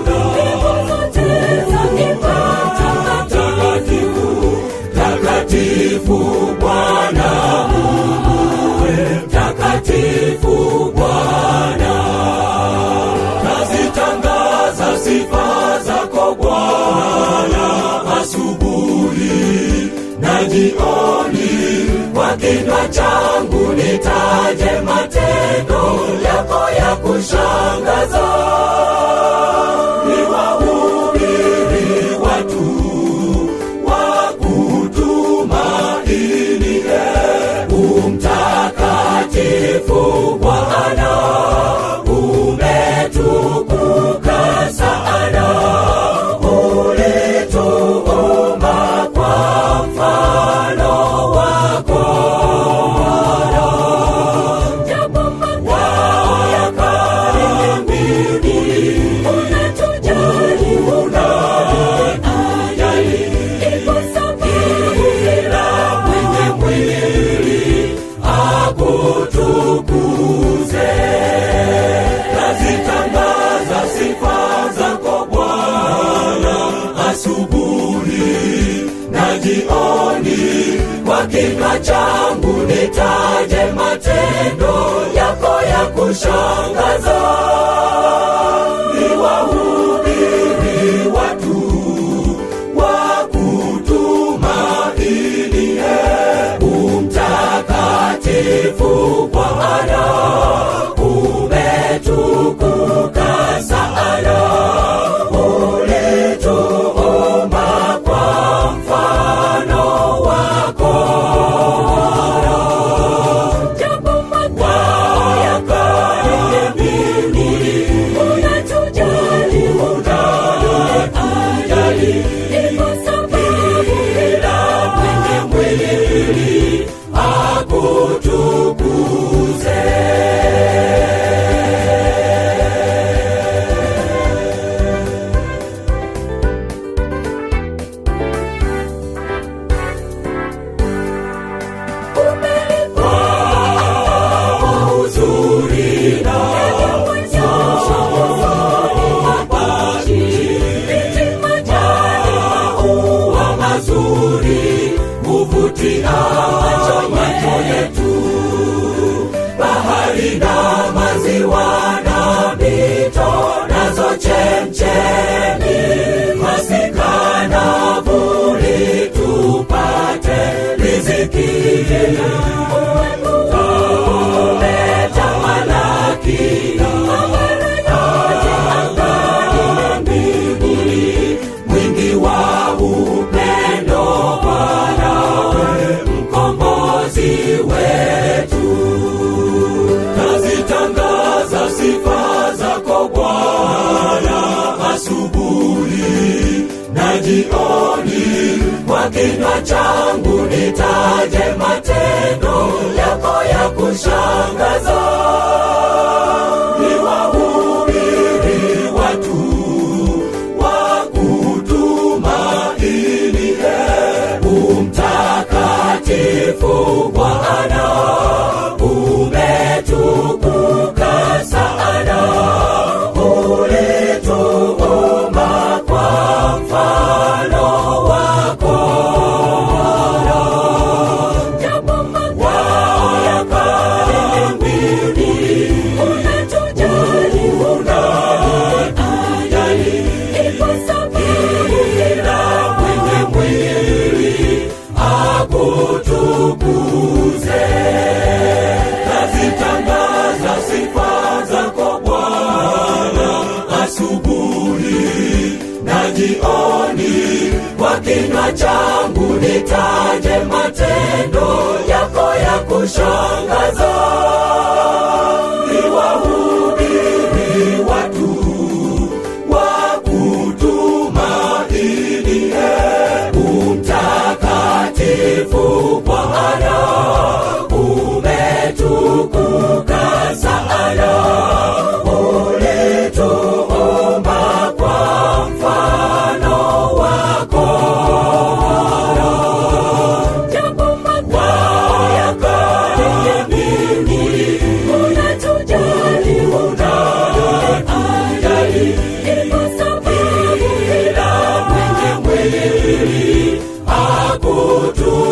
Takatifu Bwana Mungu, takatifu Bwana, nazitangaza sifa zako Bwana asubuhi na jioni, kwa kinywa changu nitaje matendo yako ya kushangaza, niwahubiri watu wa kutumaini umtakatifu Bwana umetukuka sana, ulituumba kwa mfano wako wao ya kale mbinguni unatujali unatujali kila mwenye mwili akutukuze nazitangaza sifa zako Bwana asubuhi na jioni, kwa kinywa changu nitaje matendo yako ya kushangaza, niwahubiri watu wa kutumaini umtakatifu Bwana umetukuka sana, ulituumba kwa mfano wako wao ya kale mbinguni unatujali unatujali kila mwenye mwili akutukuze kwa uzuri na maua mazuri huvutia macho yetu, bahari na maziwa na mito nazo chemchemi, masika na vuli tupate riziki umetamalaki mbinguni, mwingi wa upendo, Bwana mkombozi wetu, nazitangaza sifa zako Bwana asubuhi na jioni, kwa kinywa changu nitaje matendo yako ya kushangaza, niwahubiri watu wa kutumaini umtakatifu Bwana umetukuka sana, ulituumba kwa mfano wako wao ya kale mbinguni unatujali unatujali kila mwenye mwili akutukuze nazitangaza sifa zako Bwana asubuhi na jioni, kwa kinywa changu nitaje matendo yako ya kushangaza, niwahubiri watu wa kutumaini umtakatifu Bwana umetukuka sana, ulituumba kwa mfano wako wao ya kale mbinguni tu